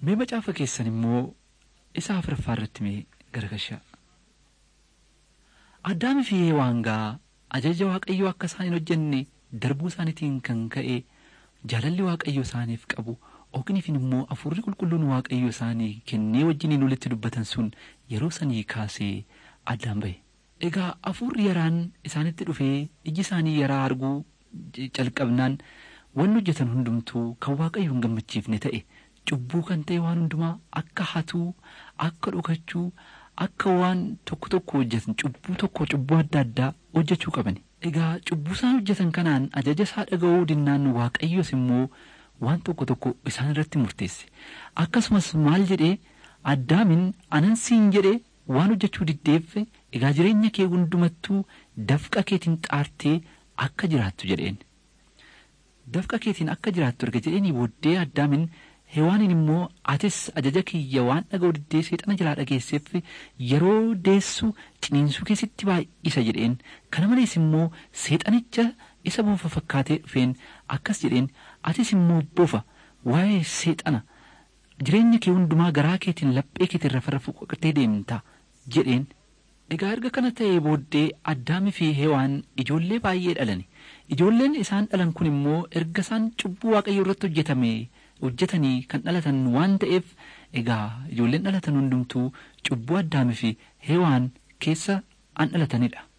Mee macaafa keessan immoo isa afuraffaa irratti mee garagashaa. Addaamii fi Hewaangaa ajaja Waaqayyoo akka isaan hin hojjenne darbuu isaaniitiin kan ka'e jaalalli Waaqayyo isaaniif qabu oogniifin immoo hafuurri qulqulluun Waaqayyo isaanii kennee wajjiniin walitti dubbatan sun yeroo sanii kaasee addaan ba'e. Egaa hafuurri yaraan isaanitti dhufee iji isaanii yaraa arguu calqabnaan wanni hojjetan hundumtuu kan Waaqayyo hin gammachiifne ta'e cubbuu kan ta'e waan hundumaa akka hatuu akka dhokachuu akka waan tokko tokko hojjetan cubbuu tokko cubbuu adda addaa hojjechuu qaban. Egaa cubbuu isaan hojjetan kanaan ajaja isaa dhaga'uu dinnaan Waaqayyos immoo waan tokko tokko isaan irratti murteesse. Akkasumas maal jedhee addaamin anan siin jedhee waan hojjechuu diddeef egaa jireenya kee hundumattuu dafqa keetiin xaartee akka jiraattu jedheen. Dafqa keetiin akka jiraattu erga jedheenii booddee addaamin Hewaaniin immoo atis ajaja kiyya waan dhaga'u diddee seexana jalaa dhageesseef yeroo deessu ciniinsuu keessatti baay'isa jedheen kana malees immoo seexanicha isa bofa fakkaatee dhufeen akkas jedheen atis immoo bofa waa'ee seexana jireenya kee hundumaa garaa keetiin laphee keetiin rafa rafu qoqatee deemta jedheen. Egaa erga kana ta'ee booddee addaamii fi hewaan ijoollee baay'ee dhalani. Ijoolleen isaan dhalan kun immoo erga isaan cubbuu waaqayyo irratti hojjetame hojjetanii kan dhalatan waan ta'eef egaa ijoolleen dhalatan hundumtuu cubbuu addaamii fi hewaan keessa an dhalatanidha.